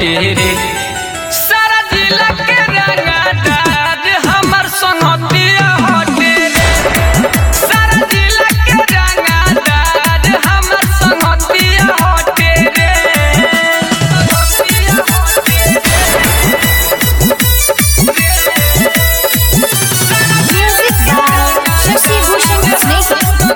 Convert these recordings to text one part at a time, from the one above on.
हटे रे सारा जिला के रंगदार हमर संगतिया हटे रे सारा जिला के रंगदार हमर संगतिया हटे रे संगतिया हटे Music by Shashi Bhushan Snake.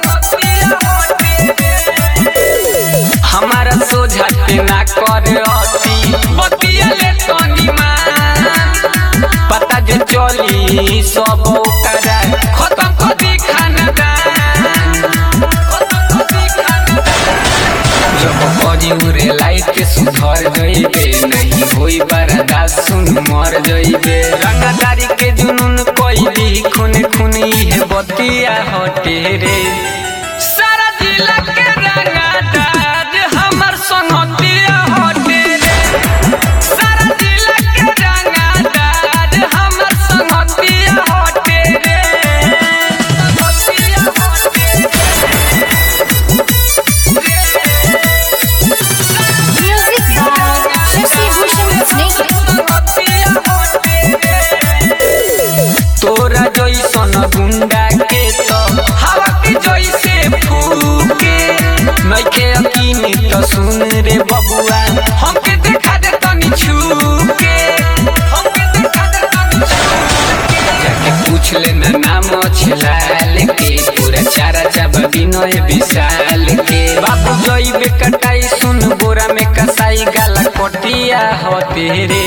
हमारा सोझा के ना कर अति बतिया ले तनी मान पता जे चली सब ओकरा खत्म कर दी खानदान खत्म कर दी खानदान जब करी उरे लाइट के सुधर जइबे नहीं होई बर्दाश्त सुन मर जइबे रंगदारी के जुनून कोई खून खून इहे बतिया हटे रे सारा जिला के रंगदार हमर संगतिया हटे रे सारा जिला के रंगदार हमर संगतिया हटे रे संगतिया हटे Music by Shashi Bhushan Snake. तोरा जैसन गुंडा के तो हवा के जैसे फूके नइखे यकीन तो सुन रे बबुआ हमके देखा दे तनी छूके हमके देखा दे तनी छूके जाके पूछ लेना नाम छलाल के पूरा चारा चाबा बिनय विशाल के बाबू जइबे कटाई सुन बोरा में कसाई गाला कटिया होते रे